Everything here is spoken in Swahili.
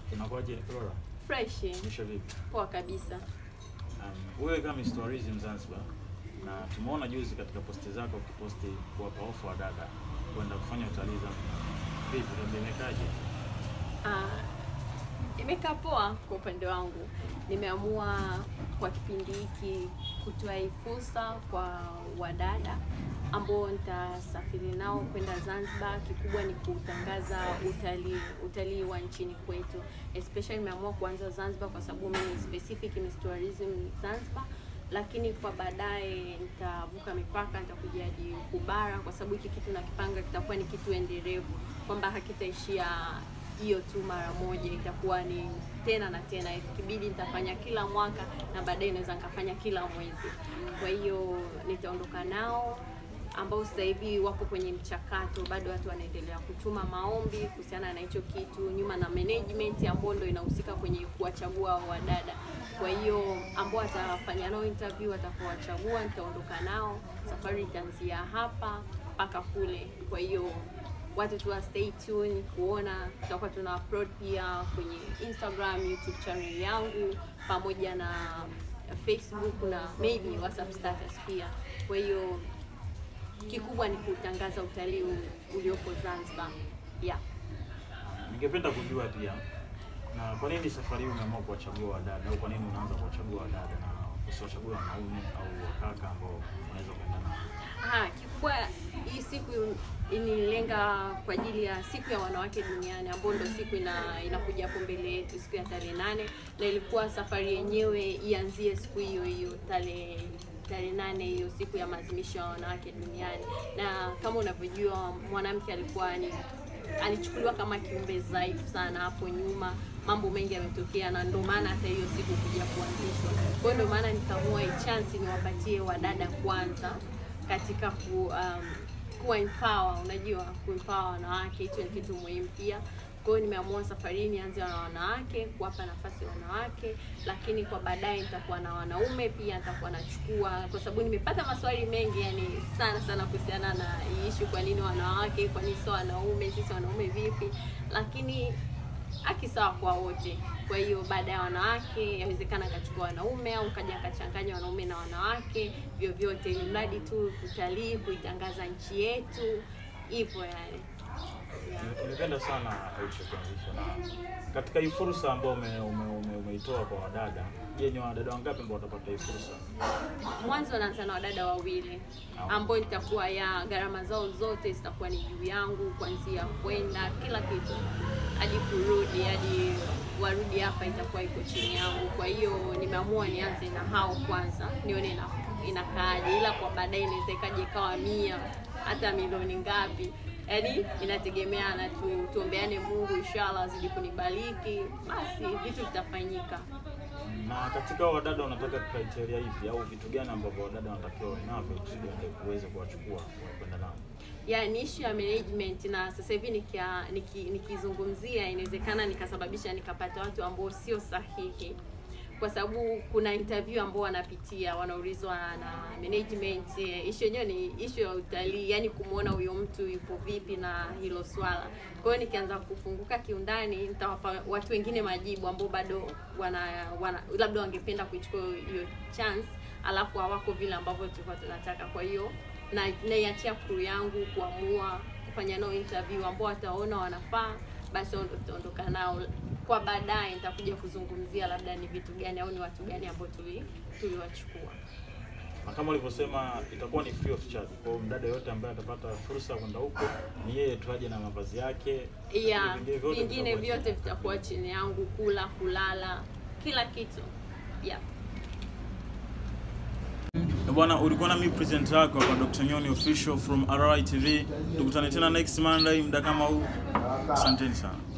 Unakuwaje Flora? Fresh, Misha vipi? poa kabisa. Um, wewe kama Miss Tourism Zanzibar na tumeona juzi katika posti zako ukiposti kuwapa ofa wa dada kwenda kufanya utalii Zanzibar. Vipi utaendekaje? Ah, imekaa poa kwa upande wangu. Nimeamua kwa kipindi hiki kutoa hii fursa kwa wadada ambao nitasafiri nao kwenda Zanzibar. Kikubwa ni kutangaza utalii utalii wa nchini kwetu, especially nimeamua kuanza Zanzibar kwa sababu mimi specific Miss Tourism Zanzibar lakini kwa baadaye nitavuka mipaka, nitakuja hadi kubara, kwa sababu hiki kitu nakipanga kitakuwa ni kitu endelevu, kwamba hakitaishia hiyo tu mara moja, itakuwa ni tena na tena. Ikibidi nitafanya kila mwaka na baadaye naweza nikafanya kila mwezi. Kwa hiyo nitaondoka nao ambao sasa hivi wapo kwenye mchakato, bado watu wanaendelea kutuma maombi kuhusiana na hicho kitu, nyuma na management ambao ndo inahusika kwenye kuwachagua hao wadada. Kwa hiyo ambao watafanya nao interview, watakaowachagua nitaondoka nao, safari itaanzia hapa mpaka kule. Kwa hiyo watu tu wa stay tuned kuona, tutakuwa tuna upload pia kwenye Instagram, YouTube channel yangu pamoja na Facebook na maybe WhatsApp status pia. Kwa hiyo kikubwa ni kutangaza utalii uliopo Zanzibar. Yeah. Ningependa kujua pia na kwa nini safari hii umeamua kuwachagua wadada au kwa nini unaanza kuwachagua wadada na usiwachagua wanaume au wakaka ambao unaweza kwenda nao? Ah, kikubwa hii siku inilenga kwa ajili ya siku ya wanawake duniani ambayo ndio siku ina, inakuja hapo mbele yetu siku ya tarehe nane na ilikuwa safari yenyewe ianzie siku hiyo hiyo tarehe tarehe nane hiyo siku ya maadhimisho ya wanawake duniani, na kama unavyojua mwanamke alikuwa ni alichukuliwa kama kiumbe dhaifu sana hapo nyuma. Mambo mengi yametokea, na ndio maana hata hiyo siku kuja kuanzishwa. Kwa hiyo ndio maana nikaamua hii chance niwapatie wadada kwanza katika ku um, kuwa empower, unajua kuempower wanawake, hicho ni kitu muhimu pia. Kwa hiyo nimeamua safari hii nianze na wanawake, kuwapa nafasi wanawake, lakini kwa baadaye nitakuwa na wanaume pia, nitakuwa nachukua, kwa sababu nimepata maswali mengi yani sana sana kuhusiana na hii issue, kwa nini wanawake, kwa nini sio wanaume, sisi wanaume vipi? Lakini haki sawa kwa wote. Kwa hiyo baada ya wanawake, yawezekana akachukua wanaume au kaja akachanganya wanaume na wanawake, vyovyote, ili mradi tu kutalii, kuitangaza nchi yetu, hivyo yani. Nimependa sana ulichokianzisha na katika hii fursa ambayo ume, ume, ume, umeitoa kwa wadada. Je, ni wadada wangapi ambao watapata hii fursa? Mwanzo naanza na wadada wawili ambao nitakuwa ya gharama zao zote zitakuwa ni juu yangu, kuanzia kwenda kila kitu hadi kurudi hadi warudi hapa itakuwa iko chini yangu. Kwa hiyo nimeamua nianze na hao kwanza, nione na inakaaje, ila kwa baadaye inaweza ikaja ikawa mia hata milioni ngapi yaani inategemeana tu, tuombeane Mungu inshallah azidi kunibariki, basi vitu vitafanyika. Na katika hao wadada unataka criteria ipi au vitu gani ambavyo wadada wanatakiwa wawe navyo kusudi uweze kuwachukua kwenda nao? ya ni issue ya management, na sasa hivi nikia- niki- nikizungumzia inawezekana nikasababisha nikapata watu ambao sio sahihi, kwa sababu kuna interview ambao wanapitia wanaulizwa na management. eh, Issue yenyewe ni issue ya utalii, yani kumwona huyo mtu yupo vipi na hilo swala. Kwa hiyo nikianza kufunguka kiundani, nitawapa watu wengine majibu ambao bado wana, wana labda wangependa kuichukua hiyo chance, alafu hawako vile ambavyo tulikuwa tunataka. Kwa hiyo na naiachia crew yangu kuamua kufanya nao interview ambao wataona wanafaa, basi wao ndio tutaondoka nao. Kwa baadaye nitakuja kuzungumzia labda ni vitu gani au ni watu gani ambao tuli tuliwachukua. Na kama ulivyosema itakuwa ni free of charge. Kwa hiyo mdada yote ambaye atapata fursa ya kwenda huko ni yeye tu aje na mavazi yake. ya Vingine vyote vingine vitakuwa vyote vitakuwa chini yangu, kula, kulala, kila kitu yeah. Bwana, ulikuwa na mimi presenter wako hapa Dr. Nyoni official from RI TV. Tukutane tena next Monday muda kama huu. Asanteni sana.